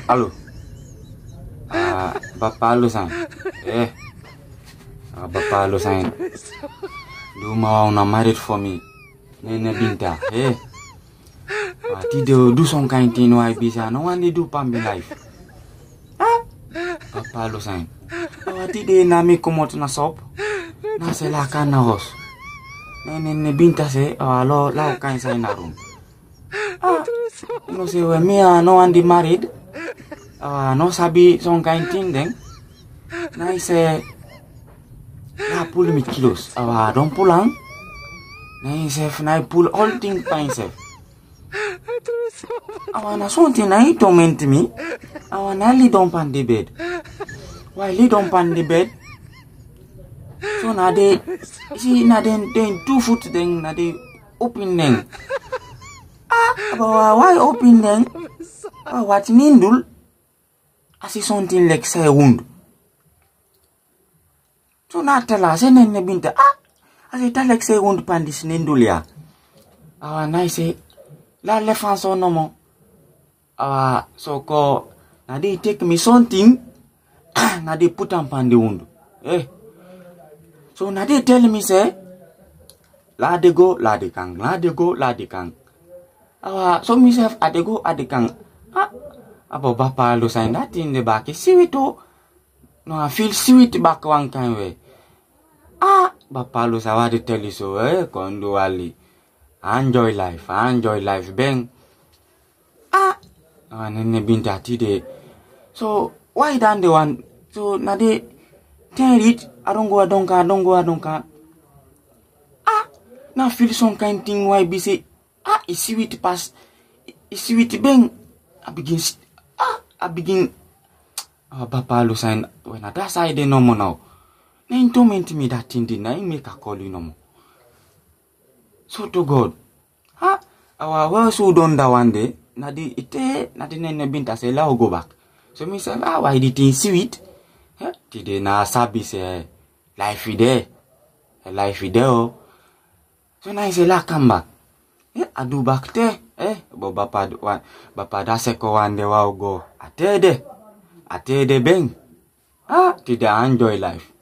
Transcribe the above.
Halo. Ah, Bapak lu san. Eh. Ah, Bapak lu san. Do ma na married for me. Nene Binta. Eh. Ah, ti de do some kind thing why bisa no one dey do pa me life. Ah. Bapak lu san. Ah, ti de na mi komot na sop. Na se la kan na hos. Nene ne Binta se ah lo la kan sa na room. Ah. No say when me ah no one dey married. Ah, no sabi some kind thing then. Na I say, na pull me kilos. Ah, don't pull on. Na himself, na I pull all thing by himself. Ah, na something na he torment me. Ah, na lay down on the bed. Why lay down on the bed? So na they, see na then then two foot then na they open then. Ah, but why open then? Ah, what nindul? I see something like say wound. So na tela say nene binta ah I say that like say wound pandis nendulia. Awa na I say la le fan so no mo. Awa so ko na they take me something na they put am pan the wound. Eh. So na they tell me say la de go la de kang la de go la de kang. Awa so myself I de go I de kang. Ah Abo bapa lu sign that in the back. Sweet oh. No, I feel sweet back one kind way. Ah, bapa lu sawa de tell you so eh, kondo ali. Enjoy life, enjoy life, bang. Ah, ah, nene binta tide. So, why dan the one? So, na de, ten it, I don't go, I don't can, I don't go, I don't can. Ah, na feel some kind thing why be say, ah, it's sweet pass, it's sweet bang. I begin, st- ah, I begin, ah, Papa lu sign, when I that side no more now. Na him torment me that thing, then na him make a call you no more. So to God, ha, our well so done that one day, na di ite, na di nene binta say, la go back. So me say, ah, why the thing sweet? Eh, today na sabi say, life is there, Eh, life is there oh. So na he say, la come back. Eh, adu back there. Eh, bo bapa wa bapa da se ko wande wa go. Atede. Atede beng. Ah, tidak enjoy life.